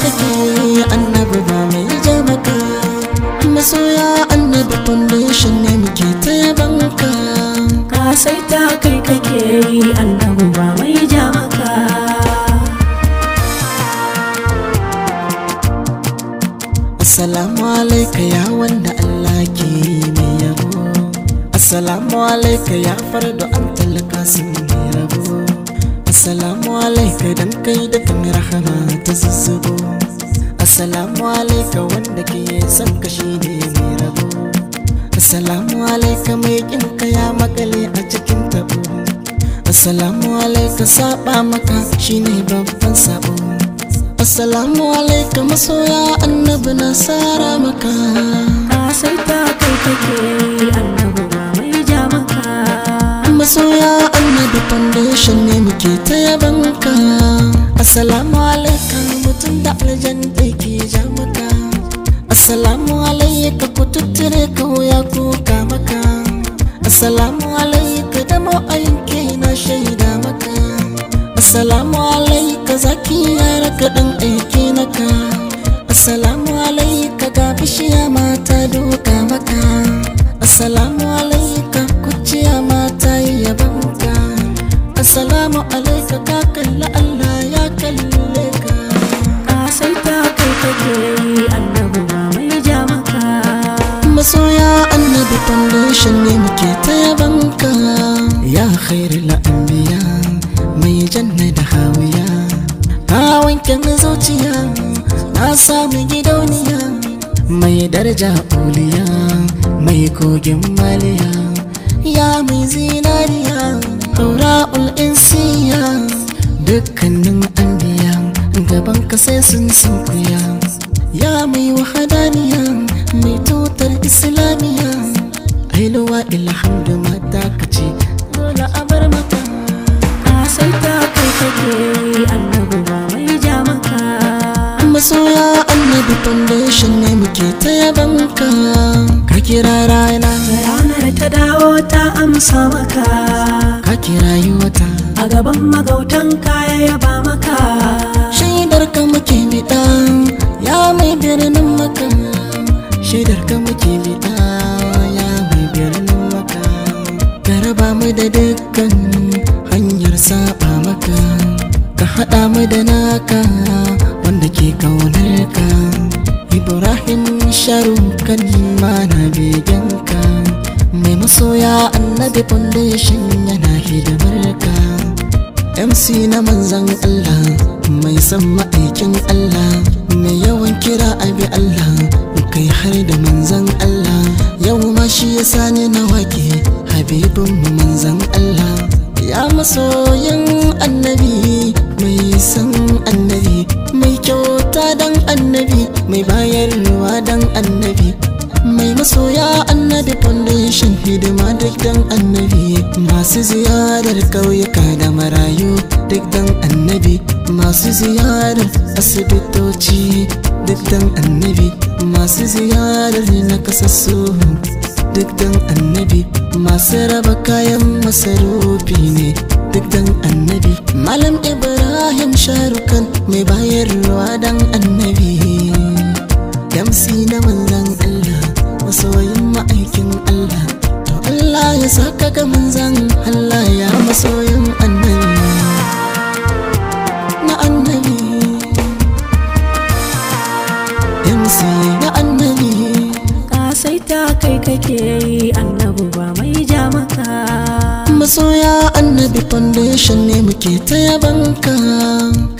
kake annabi ba mai ja maka masoya annabi foundation ne muke ta yabanka ka sai ta kai kake yi annabu ba mai ja maka Assalamu alaika ya wanda Allah ke mai yabo Assalamu alaika ya fardo an talaka sun mai rabo Assalamu alaika dan kai da kan rahama ta zuzzubo Assalamu alaika wanda ke son ka shi ne mai rabo Assalamu alaika mai kin ka ya makale a cikin tabo Assalamu alaika saba maka shine babban sabo Assalamu alaika masoya annabi na sara maka ka sai ta kai kake yi annabu ba mai ja maka masoya annabi foundation ne muke ta yabanka Assalamu alaika mutum da aljan da ke ja maka Assalamu alaika ku tuttire ka wuya kuka maka Assalamu alaika da ma'ayin na shaida maka Assalamu alaika zaki yara kaɗan aiki naka Assalamu alaika ga bishiya mata doka maka Assalamu alaika kuciya mata yi yabanka Assalamu alaika ka kalla Allah ya kalle ka ka sai ta kai kake yi annabu ba mai ja maka Masoya annabi foundation ne muke ta yabanka Ya khairul anbiya mai janna da hawiya Ka wanke min zuciya na samu gidauniya Mai daraja uliya mai kogin maliya Ya mai zinariya Aura'ul insiya Dukkanin anbiya gaban ka sai sun sunkuya Ya mai wahadaniya mai tutar islamiya Ailuwa ilhamdu mata ka ce dole a bar maka ka sai ta kai kake yi annabu ba mai ja maka Masoya annabi foundation ne muke ta yabanka Ka kira rana ranar ta dawo ta amsa maka ka kira wata a gaban magautan kaya yaba maka Shaidar ka muke bida ya mai birnin maka Shaidar ka muke bida ya mai birnin maka Ka raba mu da dukkan hanyar saba maka Ka haɗa mu da naka wanda ke kaunar ka Ibrahim sharukan mana begenka Mai masoya annabi foundation yana hidimar ka MC na manzan Allah mai son ma'aikin Allah mai yawan kira abi Allah kai har da manzan Allah yau ma shi ya sani na wake habibin mu manzan Allah ya masoyin annabi mai son annabi mai kyauta dan annabi mai bayarwa dan annabi mai masoya annabi foundation hidima duk dan annabi masu ziyarar ƙauyuka da marayu duk dan annabi masu ziyarar asibitoci duk dan annabi masu ziyarar na kasassu duk dan annabi masu raba kayan masarufi ne duk dan annabi malam ibrahim sharukan mai bayarwa dan annabi Yamsi na manzan Allah masoyin ma'aikin Allah to Allah ya saka ga manzan Allah ya masoyin annabi na annabi Yamsi na annabi ka sai ta kai kake yi annabu ba mai ja maka masoya annabi foundation ne muke ta yabanka